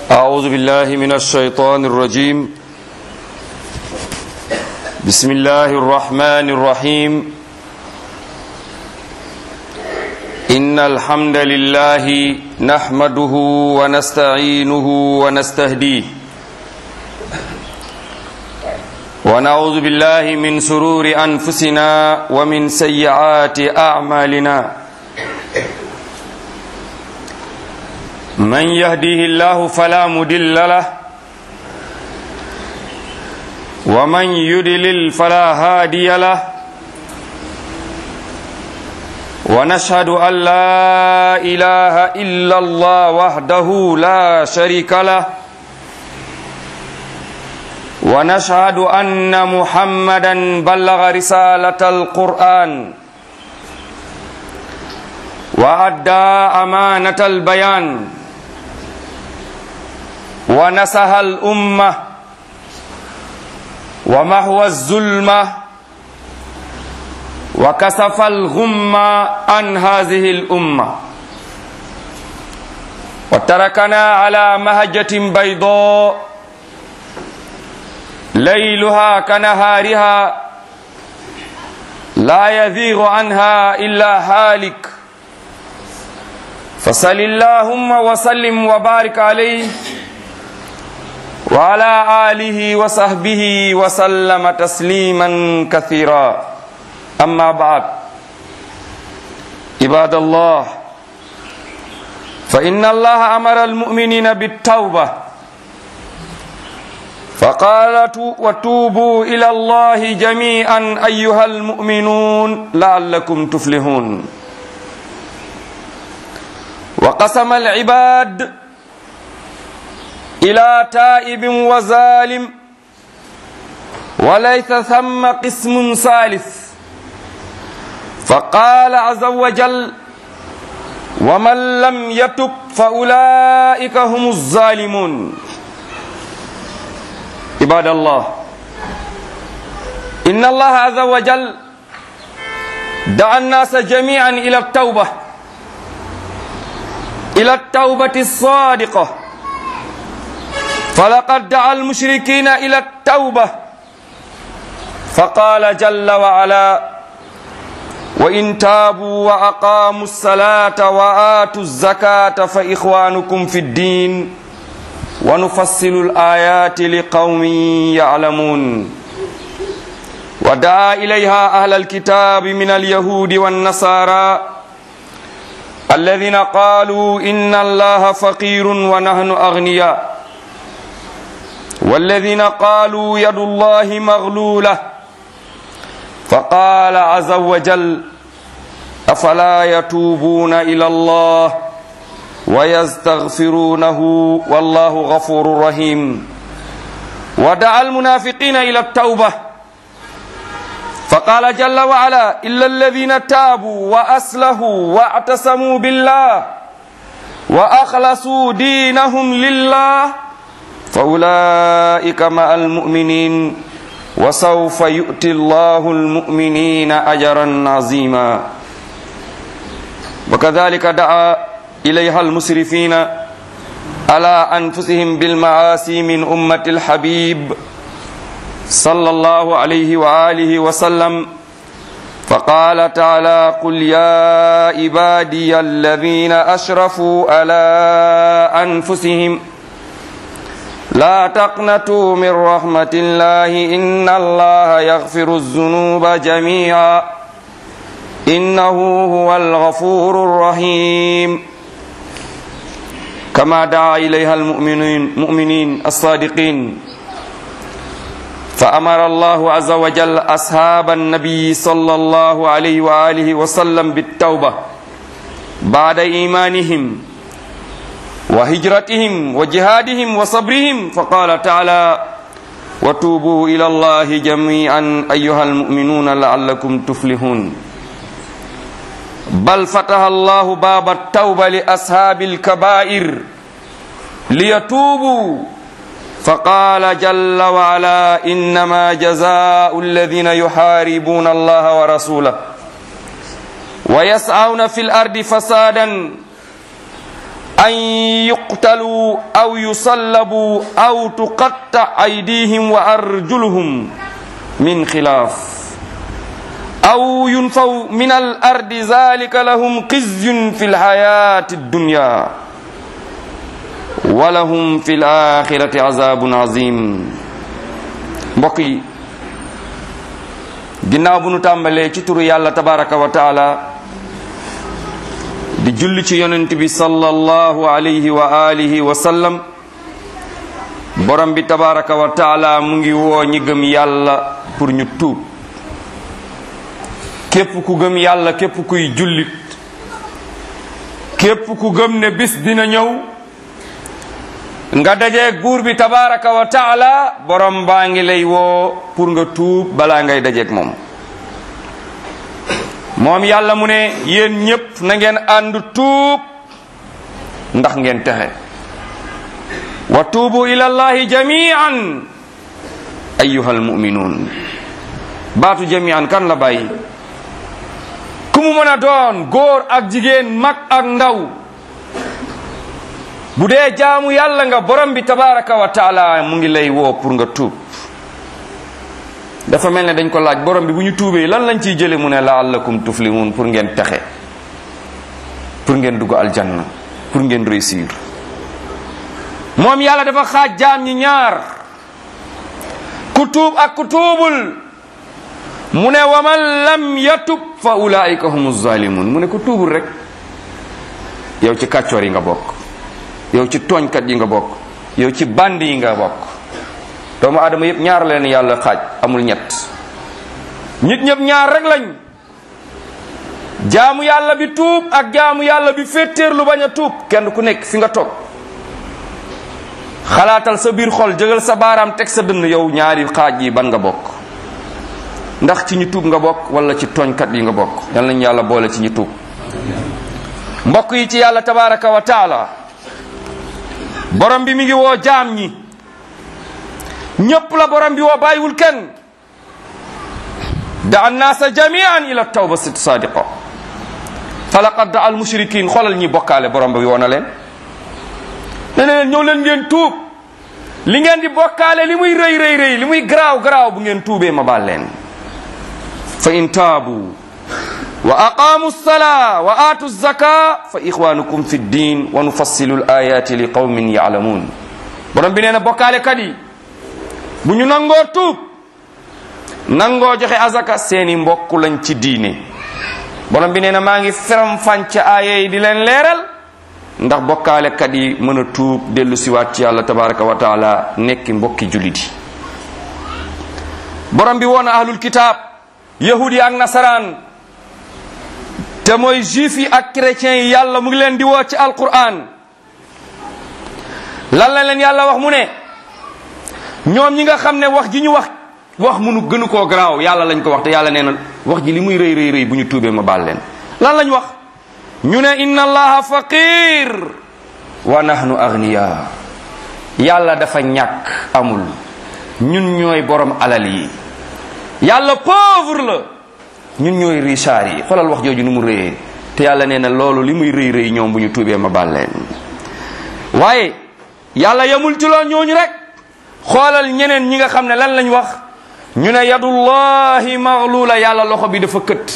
أعوذ بالله من الشيطان الرجيم بسم الله الرحمن الرحيم إن الحمد لله نحمده ونستعينه ونستهديه ونعوذ بالله من سرور أنفسنا ومن سيئات أعمالنا من يهديه الله فلا مدل له ومن يدلل فلا هادي له ونشهد أن لا إله إلا الله وحده لا شريك له ونشهد أن محمدا بلغ رسالة القرآن وأدى أمانة البيان ونسها الأمة ومحو الظلمة وكسف الغمة عن هذه الأمة وتركنا على مهجة بيضاء ليلها كنهارها لا يذيغ عنها إلا هالك فصل اللهم وسلم وبارك عليه وعلى آله وصحبه وسلم تسليما كثيرا أما بعد عباد الله فإن الله أمر المؤمنين بالتوبة فقال وتوبوا إلى الله جميعا أيها المؤمنون لعلكم تفلحون وقسم العباد إلى تائب وظالم وليس ثم قسم ثالث فقال عز وجل ومن لم يتب فأولئك هم الظالمون عباد الله إن الله عز وجل دعا الناس جميعا إلى التوبة إلى التوبة الصادقة فلقد دعا المشركين إلى التوبة فقال جل وعلا وإن تابوا وأقاموا الصلاة وآتوا الزكاة فإخوانكم في الدين ونفصل الآيات لقوم يعلمون ودعا إليها أهل الكتاب من اليهود والنصارى الذين قالوا إن الله فقير ونحن أغنياء والذين قالوا يد الله مغلولة فقال عز وجل أفلا يتوبون إلى الله ويستغفرونه والله غفور رحيم ودعا المنافقين إلى التوبة فقال جل وعلا إلا الذين تابوا وأسلهوا واعتصموا بالله وأخلصوا دينهم لله فأولئك مع المؤمنين وسوف يؤتي الله المؤمنين أجرا عظيما وكذلك دعا إليها المسرفين على أنفسهم بالمعاصي من أمة الحبيب صلى الله عليه وآله وسلم فقال تعالى قل يا عبادي الذين أشرفوا على أنفسهم لا تقنطوا من رحمة الله إن الله يغفر الذنوب جميعا إنه هو الغفور الرحيم كما دعا إليها المؤمنين مؤمنين الصادقين فأمر الله عز وجل أصحاب النبي صلى الله عليه وآله وسلم بالتوبة بعد إيمانهم وهجرتهم وجهادهم وصبرهم فقال تعالى وتوبوا إلى الله جميعا أيها المؤمنون لعلكم تفلحون بل فتح الله باب التوبة لأصحاب الكبائر ليتوبوا فقال جل وعلا إنما جزاء الذين يحاربون الله ورسوله ويسعون في الأرض فسادا an yuqtalu aw yusallabu aw tuqatta aydihim wa arjuluhum min xilaaf aw yunfaw min al ardi zalika lahum xizyun fi lxayati addunya wa lahum fi laxirati azabun azim mbokk yi ginnaaw bu nu tàmbalee ci turu yàlla tabaraka wa taala di julli ci yonent bi sallallahu alayhi wa alihi wa sallam borom bi tabaraka wa taala mu ngi woo ñi gëm yàlla pour ñu tuub képp ku gëm yàlla képp kuy jullit képp ku gëm ne bis dina ñëw nga dajeeg buur bi tabaraka wa taala borom baa ngi lay woo pour nga tuub balaa ngay dajeeg moom moom yàlla mu ne yéen ñépp na ngeen ànd tuub ndax ngeen texe wa tuubu ila llahi jamian ayuha almuminuun baatu jamian kan la bàyyi ku mu mën a doon góor ak jigéen mag ak ndaw bu dee jaamu yàlla nga borom bi tabaraka wa taala mu ngi lay woo pour nga tuub dafa mel ne dañ ko laaj borom bi bu ñu tuubee lan lañ ciy jële mu ne laallakum tuflimun pour ngeen texe pour ngeen dugg aljanna pour ngeen réussir moom yàlla dafa xaaj jaam ñi ñaar ku tuub ak ku tuubul mu ne wa man lam yatub fa ulaika humu zalimun mu ne ku tuubul rek yow ci kàccoor yi nga bokk yow ci tooñkat yi nga bokk yow ci band yi nga bokk doomu aadama yëpp ñaar leen yàlla xaaj amul ñett nit ñëpp ñaar rek lañ jaamu yàlla bi tuub ak jaamu yàlla bi féetéer lu bañ a tuub kenn ku nekk fi nga toog xalaatal sa biir xol jëgal sa baaraam teg sa dënn yow ñaari xaaj yi ban nga bokk ndax ci ñu tuub nga bokk wala ci tooñkat yi nga bokk yal nañu yàlla boole ci ñu tuub mbokk yi ci yàlla tabaraka wa taala borom bi mi ngi woo jaam ñi ñépp la borom bi woo bàyyiwul kenn da annaasa jamian ila tawba sit sadiqa falaqad da al mushrikin xoolal ñi bokkaale borom bi woo na leen ne ne leen ñëw leen ngeen tuub li ngeen di bokkaale li muy rëy rëy rëy li muy garaaw garaaw bu ngeen tuubee ma baal leen fa in taabu wa aqaamu lsalaa wa aatu zaka fa ixwanukum fi ddin wa nufassilu l ayati li qawmin yaalamuun borom bi nee na bokkaale kat yi bu ñu nangoo tuub nangoo joxe azaka seeni mbokk lañ ci diine borom bi nee na maa ngi feram fànc aaya yi di leen leeral ndax bokkaale kat yi mën a tuub dellu siwaat ci yàlla tabaraka wa taala nekki mbokki jullit yi borom bi woon ahlul kitaab yahud yi ak nasaraan te mooy juif yi ak chrétiens yi yàlla mu ngi leen di woo ci alquran lan la leen yàlla wax mu ne ñoom ñi nga xam ne wax ji ñu wax wax munu gënu koo garaaw yàlla lañ ko wax te yàlla nee na wax ji li muy rëy rëy rëy bu ñu tuubee ma baal leen lan lañ wax ñu ne inna allaha faqir wa nahnu agniya yàlla dafa ñàkk amul ñun ñooy borom alal yi yàlla pauvre la ñun ñooy richard yi xoolal wax jooju ni mu rëyee te yàlla nee na loolu li muy rëy rëy ñoom bu ñu tuubee ma baal leen waaye yàlla yemul ci loolu ñooñu rek xoolal ñeneen ñi nga xam ne lan lañ wax ñu ne yadullahi maghlula yàlla loxo bi dafa kët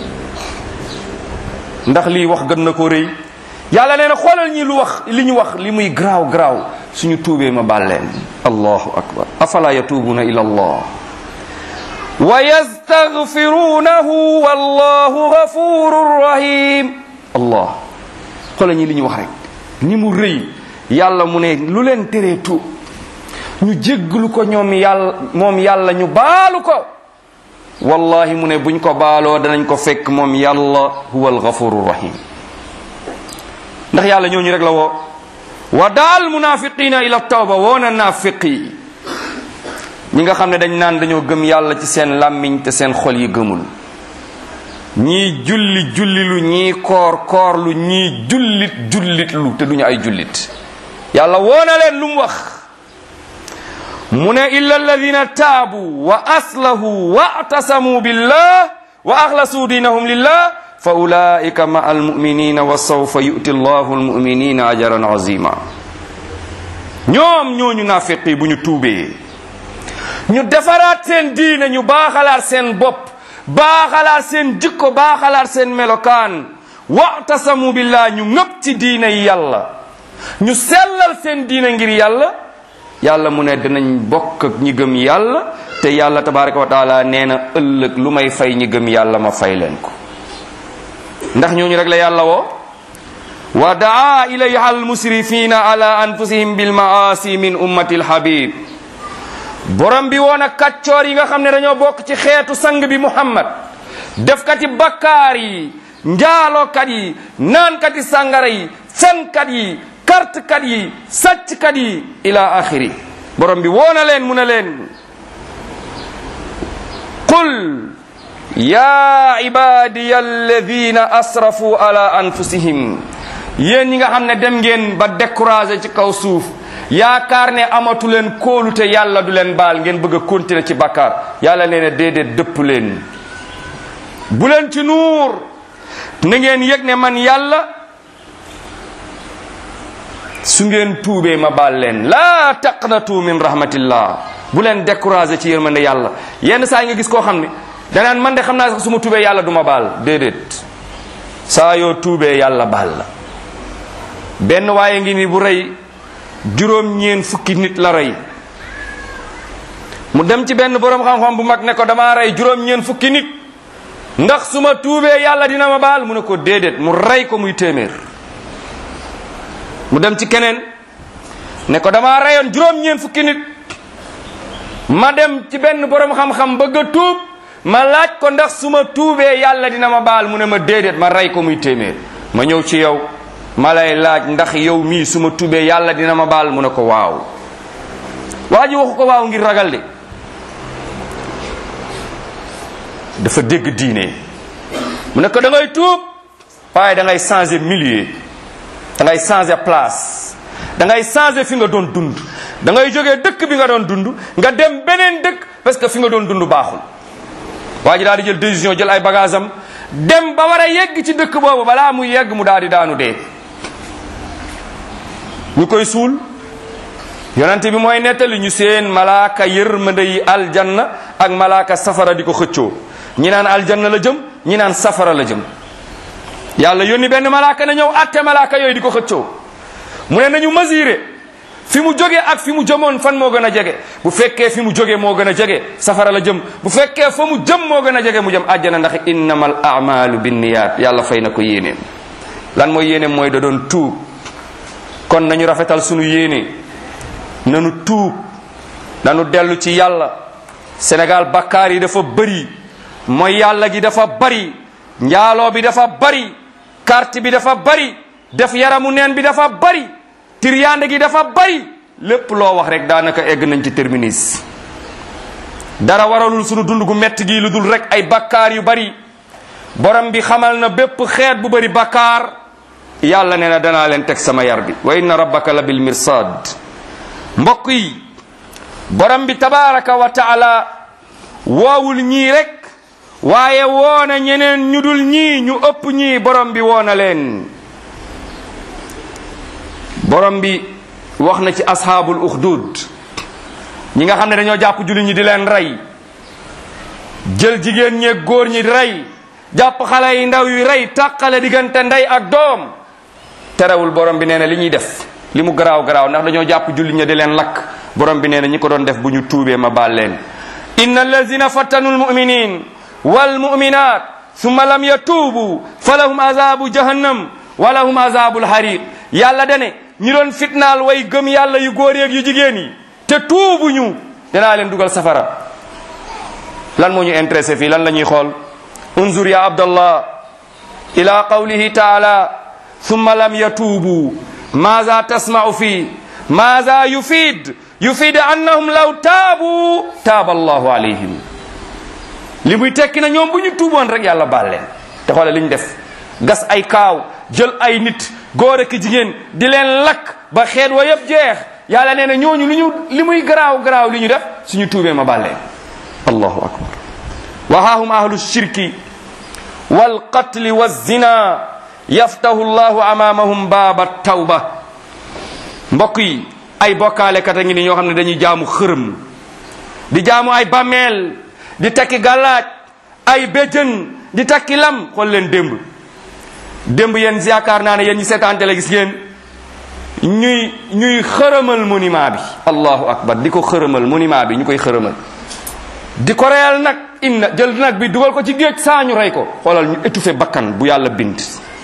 ndax lii wax gën na ko rëy yàlla nee na xoolal ñi lu wax li ñu wax li muy garaaw garaaw suñu tuubee ma baal leen allahu akbar afala yatuubuna ila allah wa yastaghfirunahu wallahu ghafurur rahim allah xoolal ñi li ñu wax rek ni mu rëy yàlla mu ne lu leen teree tuub ñu jégglu ko ñoom yàlla moom yàlla ñu baalu ko wallahi mu ne buñ ko baaloo danañ ko fekk moom yàlla huwa alghafuru rahim ndax yàlla ñooñu rek la woo wa daal munafiqina ila tawba woona naafiqi ñi nga xam ne dañ naan dañoo gëm yàlla ci seen làmmiñ te seen xol yi gëmul ñii julli jullilu ñii koor koorlu ñii jullit jullitlu te duñu ay jullit yàlla woona leen lu mu wax mu ne illa alladina taabu wa aslahu wa atasamu billah wa axlasu diinahum lillah fa ulaika ma almuminina wa sawfa yu'ti allahu almuminina ajran azima ñoom ñooñu naafiq yi bu ñu tuubee ñu defaraat seen diine ñu baaxalaat seen bopp baaxalaat seen jikko baaxalaat seen melokaan wa'tasamu billah ñu ngëpp ci diine yi yàlla ñu sellal seen diine ngir yàlla yàlla mu ne dinañ bokk ak ñi gëm yàlla te yàlla tabaraka wa taala nee na ëllëg lu may fay ñi gëm yàlla ma fay leen ko ndax ñooñu rek la yàlla woo wa daa ilayha almusrifina ala anfusihim bilmaasi min ummati alhabib borom bi woon ak kàccoor yi nga xam ne dañoo bokk ci xeetu sang bi muhammad defkati bakkaar yi njaalookat yi naankati sàngara yi fenkat yi kartkat yi sàcckat yi ila axiri borom bi woona leen mu ne leen qul ya ibadiya alladina asrafu ala anfusihim yéen ñi nga xam ne dem ngeen ba découragé ci kaw suuf yaakaar ne amatu leen kóolute yàlla du leen baal ngeen bëgg a continuer ci bakkaar yàlla nee na déedéet dëpp leen bu leen ci nuur na ngeen yëg ne man yàlla su ngeen tuubee ma baal leen laa taqnatu min rahmatillah bu leen découragé ci yërmande yàlla yenn saa yi nga gis koo xam ne danaan man de xam naa sax su ma tuubee yàlla du ma baal déedéet saa yoo tuubee yàlla baal la benn waaye ngi ni bu rey juróom ñeen fukki nit la rey mu dem ci benn boroom xam-xam bu mag ne ko damaa rey juróom ñeen fukki nit ndax su ma tuubee yàlla dina ma baal mu ne ko déedéet mu rey ko muy téeméer mu dem ci keneen ne ko damaa reyoon juróom ñeen fukki nit ma dem ci benn boroom xam-xam bëgg a tuub ma laaj ko ndax su ma tuubee yàlla dina ma baal mu ne ma déedéet ma rey ko muy téeméer ma ñëw ci yow ma lay laaj ndax yow mii su ma tuubee yàlla dina ma baal mu ne ko waaw waa ji waxu ko waaw ngir ragal de dafa dégg diine mu ne ko da ngay tuub waaye da ngay changer milieu da ngay changer place da ngay changer fi nga doon dund da ngay jógee dëkk bi nga doon dund nga dem beneen dëkk parce que fi nga doon dund baaxul waa ji daal di jël décision jël ay bagage am dem ba war a yegg ci dëkk boobu balaa muy yegg mu daal di daanu dee ñu koy suul yonente bi mooy nettali ñu seen malaaka yërmande yi aljanna ak malaaka safara di ko xëccoo ñi naan aljanna la jëm ñi naan safara la jëm yàlla yónni benn malaaka na ñëw atte malaaka yooyu di ko xëccoo mu ne nañu mesurer fi mu jógee ak fi mu jëmoon fan moo gën a jege bu fekkee fi mu jógee moo gën a jege safara la jëm bu fekkee fa mu jëm moo gën a jege mu jëm àjjana ndax innamal a'malu binniyat yàlla fay na ko yéeneem lan mooy yéeneem mooy da doon tuub kon nañu rafetal sunu yéene nanu tuub nanu dellu ci yàlla Sénégal bakkaar yi dafa bëri mooy yàlla gi dafa bari njaaloo bi dafa bari carte bi dafa bari def yaramu neen bi dafa bari tiryaande gi dafa bari lépp loo wax rek daanaka egg nañ ci terminus dara waralul sunu dund gu metti gi lu dul rek ay bakkaar yu bari borom bi xamal na bépp xeet bu bari bakkaar yàlla nee na danaa leen teg sama yar bi wa inna rabbaka la bil mirsad mbokk yi borom bi tabaraka wa taala woowul ñii rek waaye woona ñeneen ñu dul ñii ñu ëpp ñii borom bi woona leen borom bi wax na ci ashaabul uxdud ñi nga xam ne dañoo jàpp julli ñi di leen rey jël jigéen ñeeg góor ñi di rey jàpp xale yi ndaw yi rey tàqale diggante ndey ak doom terewul borom bi nee na li ñuy def li mu garaaw garaaw ndax dañoo jàpp julli ñi di leen lakk borom bi nee na ñi ko doon def bu ñu tuubee ma baal leen inna allazina fattanu almuminin walmuminat summa lam yatuubu fa lahum azabu jahannam wa lahum azabu lhariq yàlla dane ñi doon fitnaal way gëm yàlla yu góor yeeg yu jigéen yi te tuubuñu danaa leen dugal safara lan moo ñu intéressé fii lan la ñuy xool unzur ya abdallah ila qawlihi taala summa lam yatuubu maza tasma'u fi maza yufid yufid annahum law taabu taaba allahu alayhim li muy tekki na ñoom bu ñu tuuboon rek yàlla baal leen te xoole li ñu def gas ay kaaw jël ay nit góor ak jigéen di leen lakk ba xeet wa yëpp jeex yàlla nee na ñooñu li ñu li muy garaaw garaaw li ñu def suñu tuubee ma baal leen allahu akbar wa haahum ahlu shirki walqatli walzina yaftahu llahu amamahum baaba tawba mbokk yi ay bokkaalekat a ngi ni ñoo xam ne dañuy jaamu xërëm di jaamu ay bàmmeel di takki gàllaaj ay béjjën di takki lam xool leen démb démb yéen yaakaar naa ne yéen ñi seetaan télé gis ngeen ñuy ñuy xërëmal monument bi allahu akbar di ko xërëmal monument bi ñu koy xërëmal di ko reyal nag inna jël nag bi dugal ko ci géej saa ñu rey ko xoolal ñu étouffé bakkan bu yàlla bind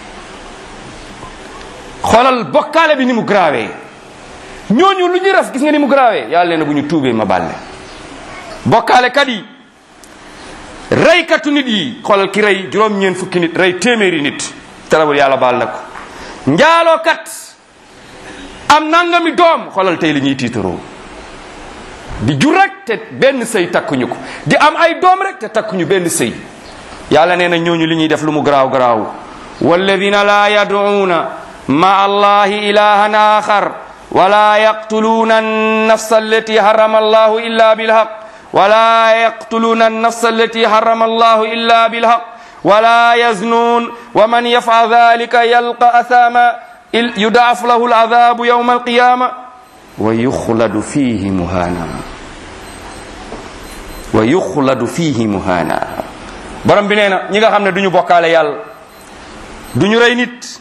xoolal bokkaale bi ni mu grawee ñooñu lu ñuy raf gis nga ni mu grawee yàlla nee na bu ñu tuubee ma bàlle bokkaale kat yi reykatu nit yi xoolal ki rey juróom-ñeent fukki nit rey téeméeri nit terewul yàlla baal na ko njaaloo kat am nangami doom xoolal tey li ñuy tiitaroo di jur rek te benn sëy takkuñu ko di am ay doom rek te takkuñu benn sëy yàlla nee na ñooñu li ñuy def lu mu garaaw garaaw walladina laa yaduuna ma allahi ilahan axar wala yaqtuluuna annafsa allati harama allahu illa bilhaq wala yaqtuluuna annafsa allati harama allahu illa bilhaq wala yaznuun wa man yafal dalika yalqa athama yudaaf lahu aladabu yawma alqiyama wa yuxladu fihi muhana wa yuxladu fihi muhana borom bi nee na ñi nga xam ne du ñu bokkaale yàlla du ñu rey nit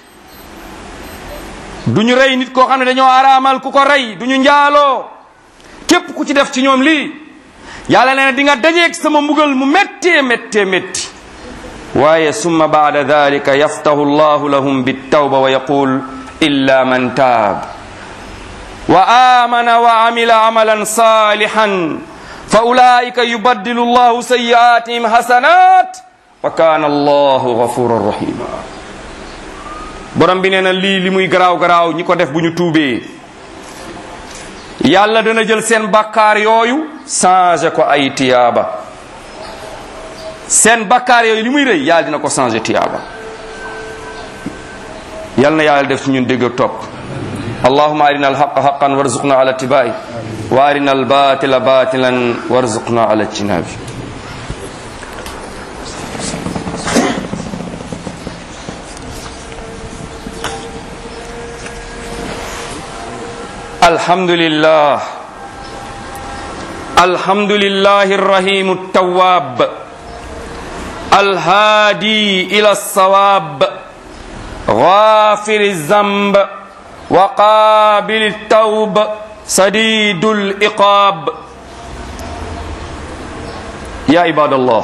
du ñu rey nit koo xam ne dañoo araamal ku ko rey du ñu njaaloo képp ku ci def ci ñoom lii yàlla nee na di nga dajeeg sama mbugal mu méttee méttee métti waaye summa baada dalika yaftahu llahu lahum bittawba wa yaqul illa man taab wa amana wa amila amalan salihan fa ulaika yubaddilu llahu sayiatihim hasanat wa kana allahu gafuran rahima borom bi nee na lii li muy garaaw garaaw ñi ko def bu ñu tuubee yàlla dana jël seen bakkaar yooyu changé ko ay tiyaaba seen bakkaar yooyu li muy rëy yàlla dina ko changé tiyaaba yal na yàlla def ci ñun dégg ak topp allahuma arina alhaqa haqan warzuqna ala tibai wa arina albatila batilan warzuqna ala jinabi الحمد لله الحمد لله الرحيم التواب الهادي إلى الصواب غافر الذنب وقابل التوب سديد الإقاب يا عباد الله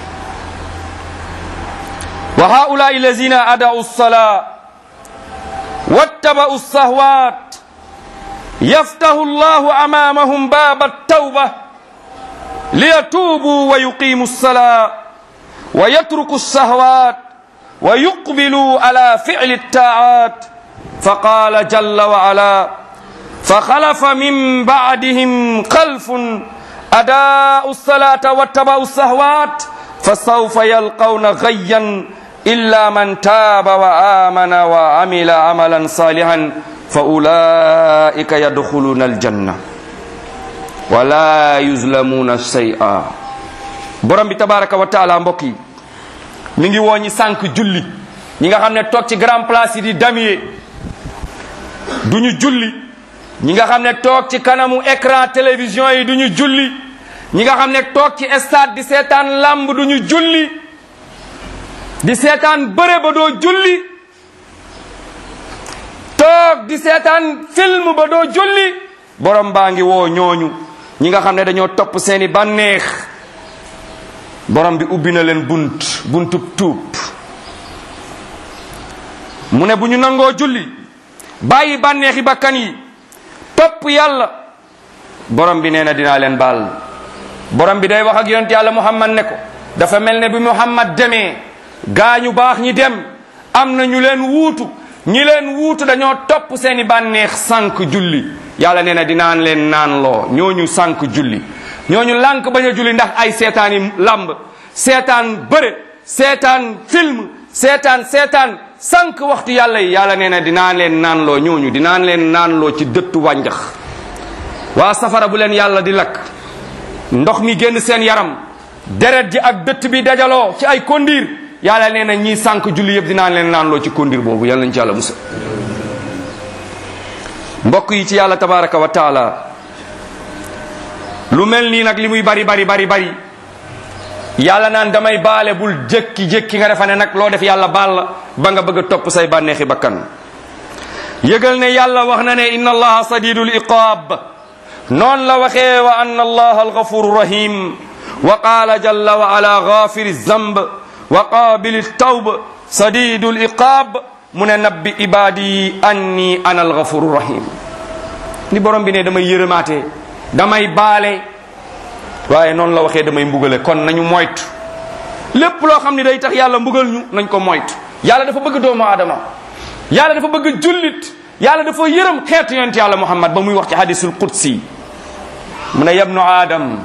وهؤلاء الذين أدعوا الصلاة واتبعوا الصهوات يفتح الله امامهم باب التوبه ليتوبوا ويقيموا الصلاه ويتركوا الشهوات ويقبلوا على فعل الطاعات فقال جل وعلا فخلف من بعدهم خلف اداءوا الصلاه واتبعوا الشهوات فسوف يلقون غيا الا من تاب وامن وعمل عملا صالحا fa ulaika yadxuluna aljanna wala yuzlamuna shay'a borom bi tabaraka wa taala mbokk yi mi ngi woo ñi sànq julli ñi nga xam ne toog ci grand place yi di damier du ñu julli ñi nga xam ne toog ci kanamu écran télévision yi du ñu julli ñi nga xam ne toog ci stade di seetaan lamb du ñu julli di seetaan bëre ba doo julli toog di seetaan film ba doo julli borom baa ngi woo ñooñu ñi nga xam ne dañoo topp seeni bànneex borom bi ubbi na leen bunt buntub tuub mu ne bu ñu nangoo julli bàyyi bànneexi bakkan yi topp yàlla borom bi nee na dinaa leen baal borom bi day wax ak yonent yàlla muhammad ne ko dafa mel ne bi muhammad demee gaañu baax ñi dem am na ñu leen wuutu ñi leen wuutu dañoo topp seeni bànneex sànq julli yàlla nee na dinaan leen naan loo ñooñu sànq julli ñooñu lànk bañ a julli ndax ay seetaani lamb seetaan bëre seetaan film seetaan seetaan sànq waxtu yàlla yi yàlla nee na dinaan leen naan loo ñooñu dinaan leen naan loo ci dëttu wànjax waa safara bu leen yàlla di lakk ndox mi génn seen yaram deret ji ak dëtt bi dajaloo ci ay kondiir yàlla nee na ñii sànq julli yëpp dinaa leen naan loo ci kondir boobu yàlla nañ ci yàlla musal mbokk yi ci yàlla tabaraka wa taala lu mel nii nag li muy bari bari bari bari yàlla naan damay baale bul jékki-jékki nga defa ne nag loo def yàlla baal la ba nga bëgg a topp say bànneexi bakkan yëgal ne yàlla wax na ne inna allaha sadidul iqaab noonu la waxee wa anna allaha alghafuru rahim wa qaala jalla wa ala ghafiri zamb wa qaabili tawb sadidul iqaab mu ne nabbi ibadi anni ana alghafuru rahim ni borom bi ne damay yërëmaate damay baale waaye noonu la waxee damay mbugale kon nañu moytu lépp loo xam ne day tax yàlla mbugal ñu nañ ko moytu yàlla dafa bëgg doomu aadama yàlla dafa bëgg jullit yàlla dafa yërëm xeetu yonent yàlla muhammad ba muy wax ci hadisul qudsi mu ne yabnu aadam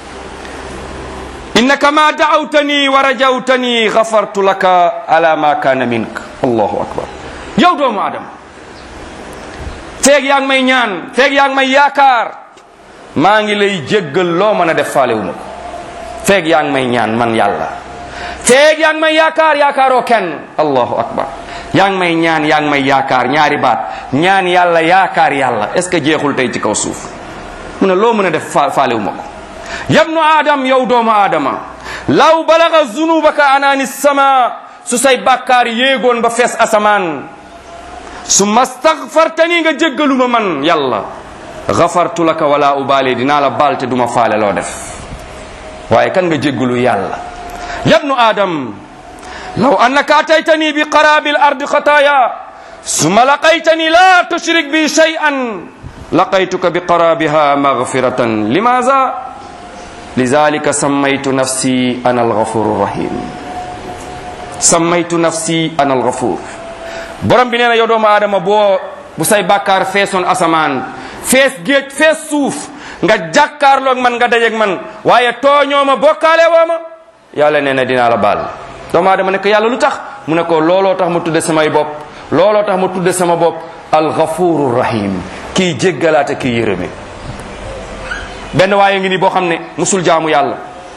innaka ma daawtani wa rajawtani gafartu laka ala ma kaana mink allahu akbar yow doomu aadama feeg yaa ngi may ñaan feeg yaa ngi may yaakaar maa ngi lay jéggal loo mën a def faalewu ma ko feeg yaa ngi may ñaan man yàlla feeg yaa ngi may yaakaar yaakaaroo kenn allahu akbar yaa ngi may ñaan yaa ngi may yaakaar ñaari baat ñaan yàlla yaakaar yàlla est ce que jeexul tey ci kaw suuf mu ne loo mën a def fa faalewu ma ko yabnu aadam yow doomu aadama law balaga zunubaka anaani sama su say bàkkaar yéegoon ba fees asamaan su mastagfartani nga jéggaluma man yàlla gafartu laka wala ubaale dinaa la baal te duma faale loo def waaye kan nga jéggalu yàlla yabnu aadam law annaka ataytani bi qarabi lardi xataaya summa laqaytani la tushrik bi shay'an laqaytuka bi qarabiha maghfiratan limaza lidhalika sammaytu nafsi ana alghafuru rahim sammaytu nafsi ana alghafur borom bi nee na yow doomu aadama boo bu say bàkkaar feesoon asamaan fees géej fees suuf nga jàkkaarloog man nga dajeeg man waaye tooñoo ma bokkaale woo ma yàlla nee na dinaa la baal doomu aadama ne ko yàlla lu tax mu ne ko looloo tax ma tudde samay bopp looloo tax ma tudde sama bopp alghafuru rahim kii jéggalaate kii yërëme benn waaye ngi ni boo xam ne musul jaamu yàlla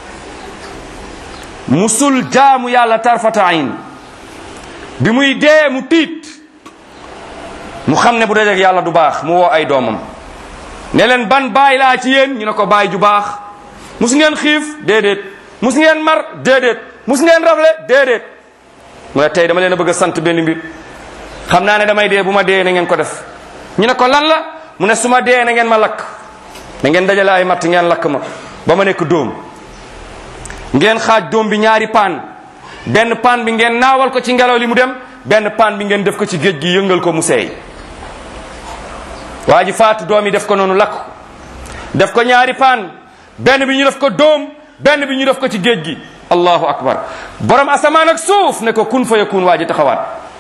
musul jaamu yàlla tarfata ayn bi muy dee mu tiit mu xam ne bu dajeeg yàlla du baax mu woo ay doomam ne leen ban baay laa ci yéen ñu ne ko baay ju baax mus ngeen xiif déedéet mus ngeen mar déedéet mus ngeen rafle déedéet mu ne tey dama leen a bëgg a sant benn mbir xam naa ne damay dee bu ma dee na ngeen ko def ñu ne ko lan la mu ne su ma dee na ngeen ma lakk na ngeen dajale ay matt ngeen lakk ma ba ma nekk dóom ngeen xaaj dóom bi ñaari paan benn paan bi ngeen naawal ko ci ngelaw li mu dem benn paan bi ngeen def ko ci géej gi yëngal ko mu seey waa ji faatu doom yi def ko noonu lakk def ko ñaari paan benn bi ñu def ko dóom benn bi ñu def ko ci géej gi allahu akbar borom asamaan ak suuf ne ko kun fa yakun waa ji taxawaat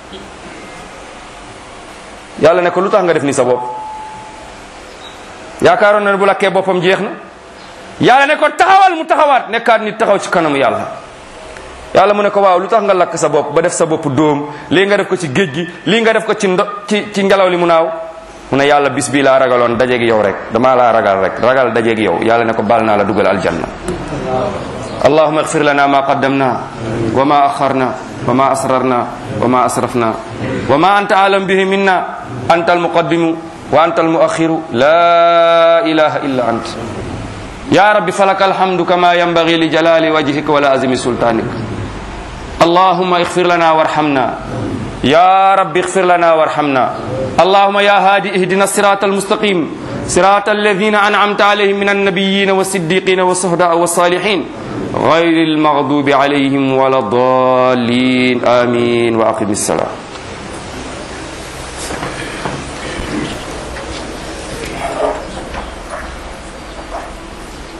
yàlla ne ko lu tax nga def ni sa bopp yaakaaroon na ne bu lakkee boppam jeex na yàlla ne ko taxawal mu taxawaat nekkaat nit taxaw ci kanamu yàlla yàlla mu ne ko waaw lu tax nga lakk sa bopp ba def sa bopp dóom lii nga def ko ci géej gi lii nga def ko ci ndo ci ci ngelaw li mu naaw mu ne yàlla bis bii laa ragaloon dajeeg yow rek damaa laa ragal rek ragal dajeeg yow yàlla ne ko baal naa la dugal aljanna allahuma اغفر لنا ما قدمنا وما أخرنا وما أسررنا وما أسرفنا وما أنت أعلم به منا أنت المقدم وأنت المؤخر لا إله إلا أنت يا رب فلك الحمد كما ينبغي لجلال وجهك ولازم سلطانك اللهم اغفر لنا وارحمنا يا رب اغفر لنا وارحمنا اللهم يا هادي اهدنا الصراط المستقيم صراط الذين أنعمت عليهم من النبيين والصديقين والصهداء والصالحين غير المغضوب عليهم ولا الضالين آمين وأقم الصلاة